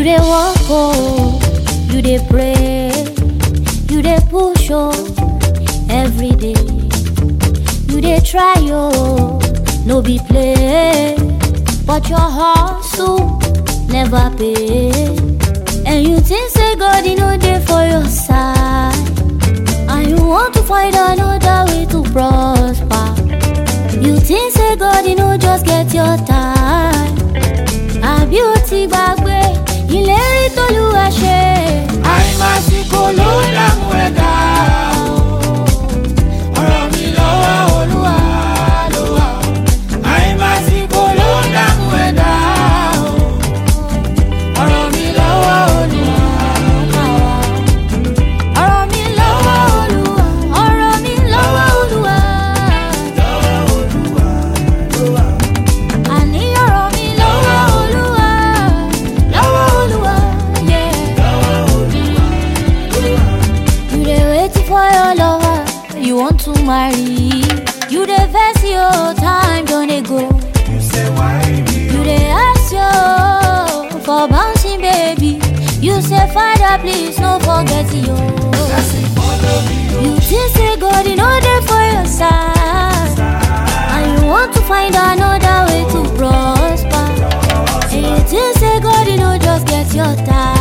dey walk oh, you dey pray, you dey push oh, every day. You dey try oh, no be play, but your hustle never pay. And you think say God he no dey for your side, and you want to find another way to prosper. You think say God he no just get your time, àbí o ti gbàgbé ìlérí t'Olúwa ṣe. àìmásìkò ló dààmú ẹ̀dá o. ọ̀rọ̀ mi lọ́wọ́ olúwa ló wà o. àìmásìkò ló dààmú ẹ̀dá o. ọ̀rọ̀ mi lọ́wọ́ olúwa ló wà o. ọ̀rọ̀ mi lọ́wọ́ Olúwa ọ̀rọ̀ mi lọ́wọ́ Olúwa. lọ́wọ́ olúwa ló wà o. àní ọ̀rọ̀ mi lọ́wọ́ Olúwa lọ́wọ́ Olúwa. yeah. lọ́wọ́ olúwa ló wà o. You dey wait for your lover, you want to marry. You dey vex your time don dey go. you say why me You dey ask yo for bouncing baby. You say father please no forget yo. blessing follow me o. You think say God he no dey for your side, and you want to find another way to prosper. And you think say God he no just get your time.